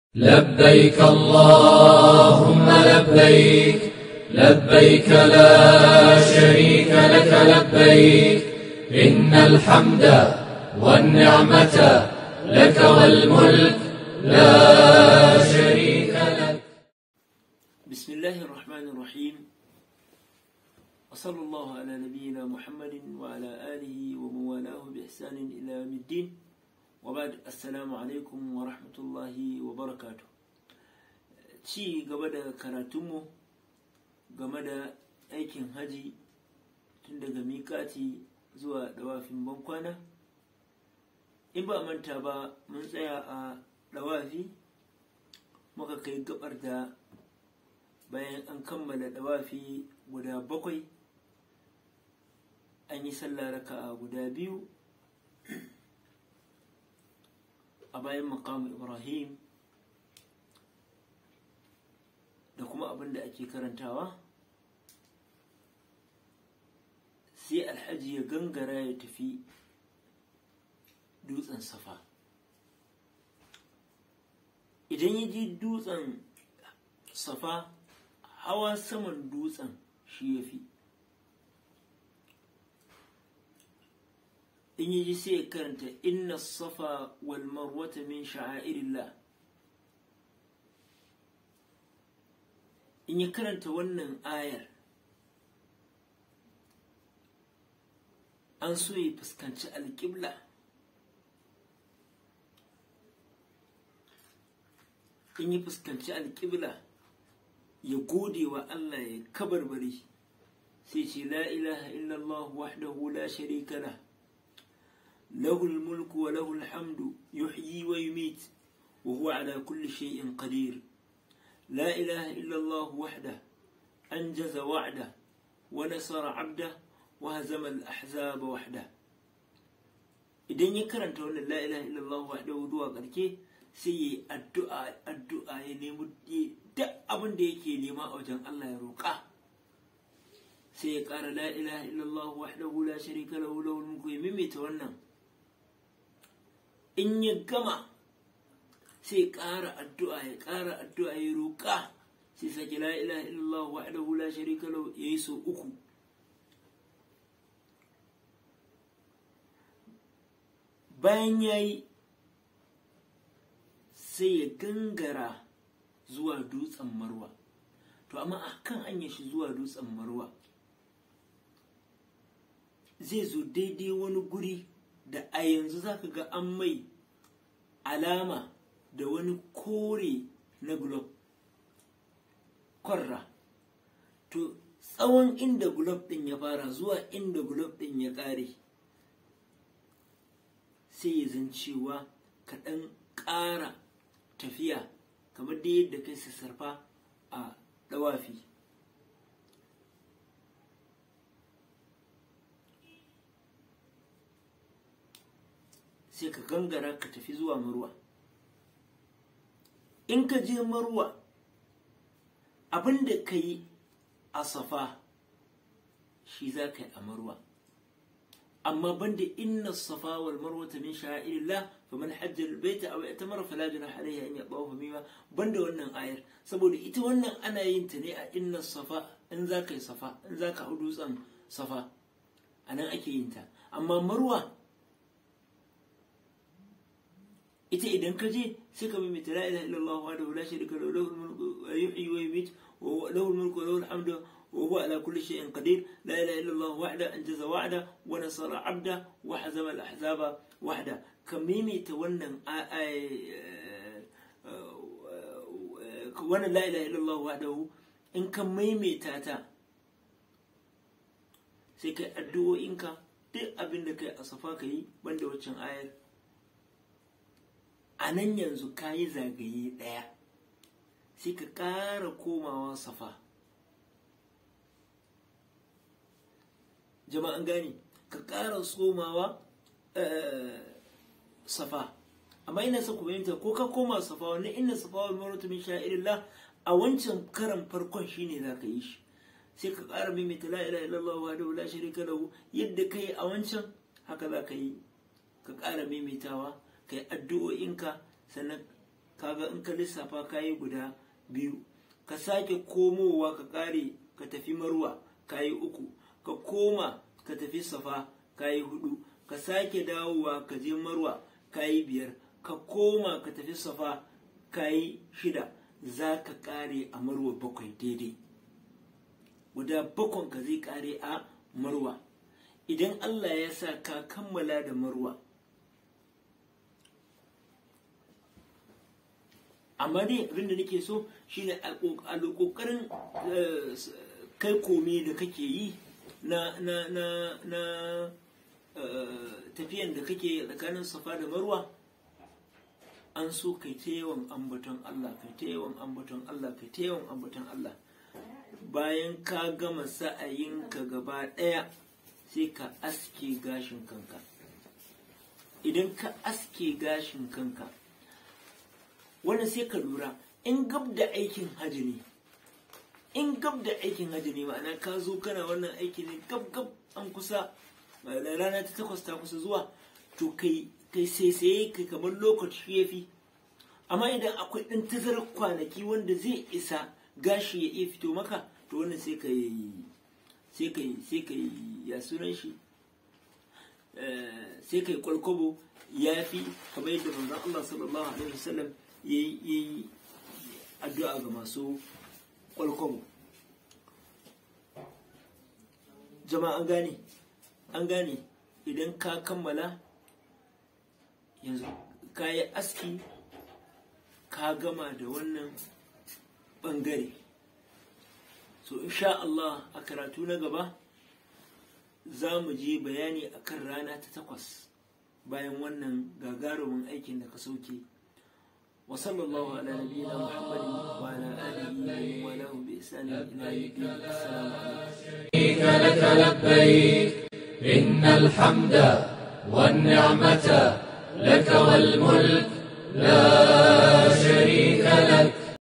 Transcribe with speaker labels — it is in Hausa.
Speaker 1: لبيك اللهم لبيك لبيك لا شريك لك لبيك إن الحمد والنعمة لك والملك لا شريك لك
Speaker 2: بسم الله الرحمن الرحيم وصلى الله على نبينا محمد وعلى آله ومن والاه بإحسان إلى يوم الدين وبعد السلام عليكم ورحمة الله وبركاته ci gaba da karatunmu game da aikin haji tun daga miƙati zuwa dawafin bankwana in ba manta ba mun tsaya a dawafi muka kai gabar da bayan an kammala dawafi guda bakwai an yi sallah raka'a guda biyu a bayan makamu ibrahim da kuma abin da ake karantawa sai alhaji ya gangara ya tafi dutsen safa idan ya ji dutsen safa hawa saman dutsen shi ya fi in yi ji sai ya karanta inna safa wal marwata min sha'airillah in ya karanta wannan ayar an so ya fuskanci alƙibla in ya fuskanci alƙibla ya gode wa Allah ya kabarbari sai ce la ilaha illallah wahdahu la sharika lah له الملك وله الحمد يحيي ويميت وهو على كل شيء قدير لا إله إلا الله وحده أنجز وعده ونصر عبده وهزم الأحزاب وحده idan ya karanta wannan la ilaha illallah wahdahu zuwa karke sai yi addu'a addu'a ya nemi duk abin da yake nema a wajen Allah ya roƙa sai ya ƙara la ilaha illallah wahdahu la sharika lahu lahul mulku ya mimita wannan in ya gama sai ƙara addu'a ya ƙara addu'a ya roƙa sai sake la ilaha illallah wahdahu la sharika lahu yayi so uku bayan yayi sai ya gangara zuwa dutsen marwa to amma akan anya shi zuwa dutsen marwa zai zo daidai wani guri da a yanzu za ka ga an mai alama da wani kore na glob kwarra to tsawon inda glob ɗin ya fara zuwa inda glob ɗin ya ƙare sai ya zan cewa ka ɗan ƙara tafiya kamar da yadda kai sassarfa a ɗawafi sai ka gangara ka tafi zuwa marwa in ka je marwa abin da ka yi a safa shi za ka yi a marwa amma banda inna safa wal marwa ta min sha'irillah fa man hajja al baita aw i'tamara fala junaha alayhi an yatawafa bima banda wannan ayar saboda ita wannan ana yin ta ne a inna safa in za ka yi safa in za ka hau dutsen safa anan ake yin ta amma marwa ita idan ka je sai ka mimita la ilaha illallah wa la sharika lahu lahul mulku wa yuhyi wa yumiit wa lahul mulku wa lahul hamdu wa huwa ala kulli shay'in qadir la ilaha illallah wahda anjaza wa'da wa nasara 'abda wa hazama al-ahzaba wahda ka mimita wannan wannan la ilaha illallah wahdahu in ka maimaita ta sai kai addu'o'inka duk abin da kai a safa ka yi banda waccan ayar a nan yanzu ka yi zagaye ɗaya sai ka ƙara komawa safa jama'an gani ka ƙara tsomawa safa amma ina sa ku fahimta ko ka koma safa wannan inna safa wa marwata min sha'irillah a wancan karan farkon shine za ka yi shi sai ka ƙara maimaita la ilaha illallah wa la sharika lahu yadda ka yi a wancan haka za ka yi ka ƙara maimaitawa ka yi addu'o'inka sannan kaga in ka lissafa kayi guda biyu ka sake komowa ka kare ka tafi marwa kayi uku ka koma ka tafi safa kayi hudu ka sake dawowa ka je marwa kayi biyar ka koma ka tafi safa kayi shida za ka kare a marwa bakwai daidai guda bakwan ka zai kare a marwa idan allah ya sa ka kammala da marwa amma dai abin da nake so shine a kokarin kai komi da kake yi na na na na tafiyan da kake tsakanin safa da marwa an so kai ta yawan ambaton Allah kai ta yawan ambaton Allah kai ta yawan ambaton Allah bayan ka gama sa'ayinka gaba ɗaya sai ka aske gashin kanka idan ka aske gashin kanka wannan sai ka lura in gab da aikin hajji ne in gab da aikin hajji ne ma'ana ka zo kana wannan aiki ne gab gab an kusa rana ta takwas ta kusa zuwa to kai kai sai kai kamar lokaci ya fi amma idan akwai ɗan tazarar kwanaki wanda zai isa gashi ya iya fito maka to wannan sai ka yi sai ka yi sai ka yi ya sunan shi sai ka yi kwalkwabo ya fi kamar yadda manzon Allah sallallahu alaihi wasallam ya yi addu'a ga masu kwalkwabo jama'a an gane an gane idan ka kammala yanzu ka yi aski ka gama da wannan bangare so insha Allah a karatu na gaba za mu je bayani akan rana ta takwas bayan wannan gagarumin aikin da ka sauke wa sallallahu ala nabiyyina muhammadin wa ala alihi wa lahu bi ihsani ila yawm
Speaker 1: لك لبيك إن الحمد والنعمة لك والملك لا